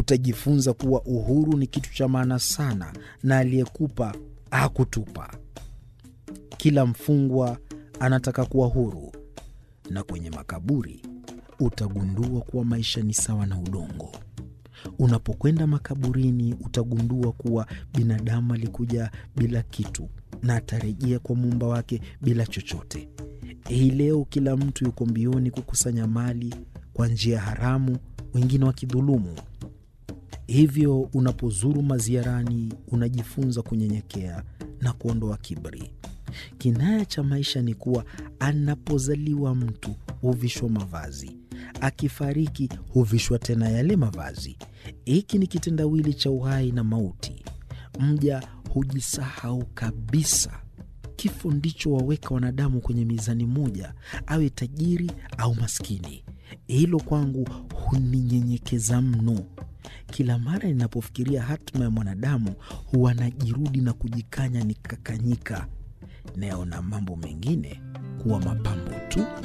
utajifunza kuwa uhuru ni kitu cha maana sana, na aliyekupa hakutupa. Kila mfungwa anataka kuwa huru, na kwenye makaburi utagundua kuwa maisha ni sawa na udongo. Unapokwenda makaburini, utagundua kuwa binadamu alikuja bila kitu na atarejea kwa muumba wake bila chochote. Hii leo kila mtu yuko mbioni kukusanya mali kwa njia haramu, wengine wakidhulumu. Hivyo unapozuru maziarani, unajifunza kunyenyekea na kuondoa kiburi. Kinaya cha maisha ni kuwa anapozaliwa mtu huvishwa mavazi, akifariki huvishwa tena yale mavazi. Hiki ni kitendawili cha uhai na mauti. Mja hujisahau kabisa. Kifo ndicho waweka wanadamu kwenye mizani moja, awe tajiri au maskini. Hilo kwangu huninyenyekeza mno. Kila mara ninapofikiria hatima ya mwanadamu, huwa najirudi na kujikanya nikakanyika. Nayaona mambo mengine kuwa mapambo tu.